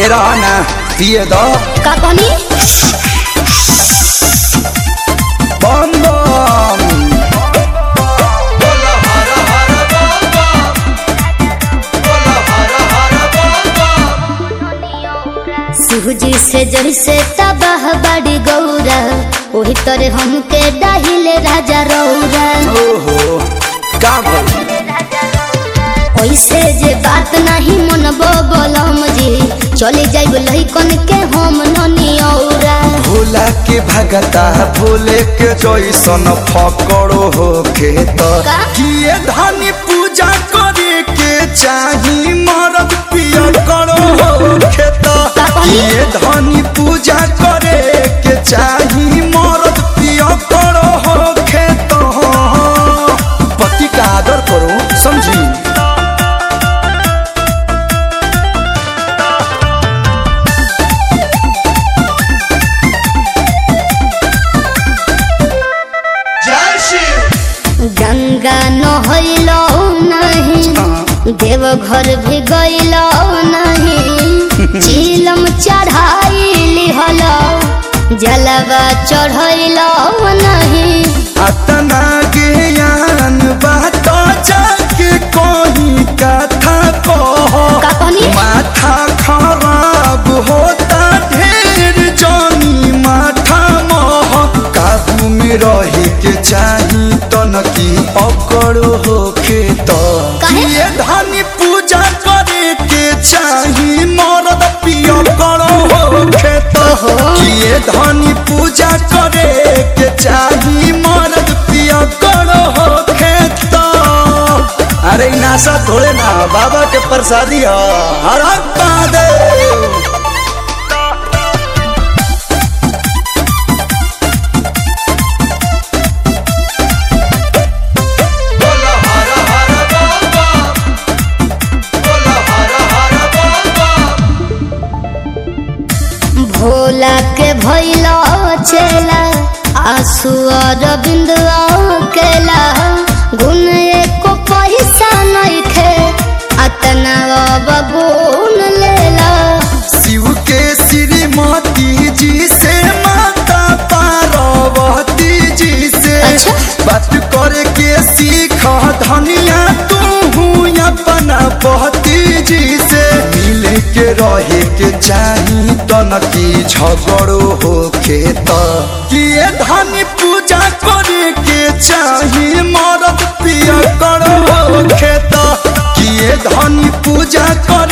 तेरा ना पिए दो का कहनी बम बम सूजी से जड़ से तबाह बड़ी गौरा वही तरे हमके डाहिले राजा रौरा ओहो का बोल ऐसे जे बात नहीं मनबो बोलम जी चले जाइब लइकन के हम ननी औरा भोला के भगता भोले के जैसन फकड़ो हो खेत का? किए धनी पूजा करे के चाही मरद पिया करो हो खेत का कहनी? किए धनी पूजा करे के चाही मरद पिया करो हो खेत पति का आदर करो समझी गंगा नहैलो नहीं देवघर भी गैलो नहीं चीलम चढ़ाई हल जलवा चढ़ैलो नहीं अतना ज्ञान बात जाके कोई कथा कहो का कहनी? माथा खराब होता ढेर जानी माथा मोह काबू में रहे के चाही तनकी अकड़ होखे तो काहे? ये धनी पूजा करे के चाही मरद पिया करो होखे तो किए धनी पूजा करे के चाही मरद पिया करो होखे तो अरे इ नासा थोड़े ना बाबा के प्रसादी ह हरप्पा दे भोला के भैलो चेला आंसू और बिंदुआ केला गुण एको पैसा नहीं खे अतना बगुन लेला शिव के श्रीमती जी से माता पार्वती जी से अच्छा। बात करे के सीख धनिया तू अपना पति जी से मिले के रहे के चाही तनकी झगड़ो होखे त किए धनी पूजा करे के चाही मरद पिया करो होखे त किए धनी पूजा करे